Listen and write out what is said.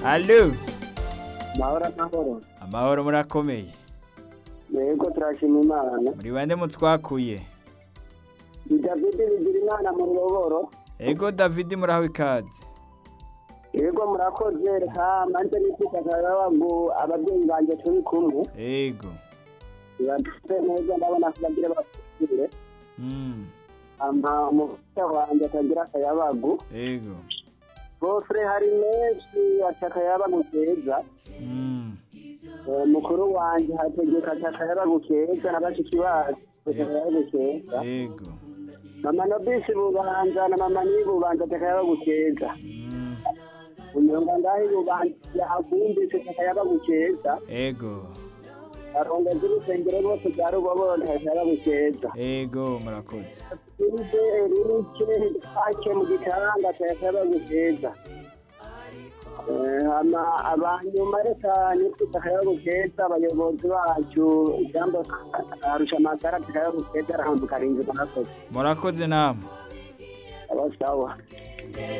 halo amahoro amahoro amahoro murakomeye yego turashima imana muri bande mutwakuye ni davide bigira imana mu ruboboro ego davidi muraho ikaze yego murakoze reka manze nitwifatanya bagu ababyeyi banjye turi kumwe ego bibadutse neza ndabona ko bagira bakire Mm, ama umufasha wanjye atagira akayabagu ego gofure hari menshi ati akayabagu keza Mm, Eh, mukuru wanjye hategeka ati akayabagu keza na bashiki bacu ati akayabagu keza ego mama no bisi bubanza na mama niyi bubanza ati akayabagu keza Mm, unyonga ngaho bubanza akumvise ati akayabagu keza ego arongozi urusengero rwose rwa ruboboro ati akayabagu keza ego murakoze Urize erike ake mu gitanga cyakaba gukeza. Ama abanyuma reka nitwita kaya gukeza abayobozi bacu jambo arusha amagara kaya gukeza arahambuka rinzi murakoze. murakoze namwe Abasawa. Thank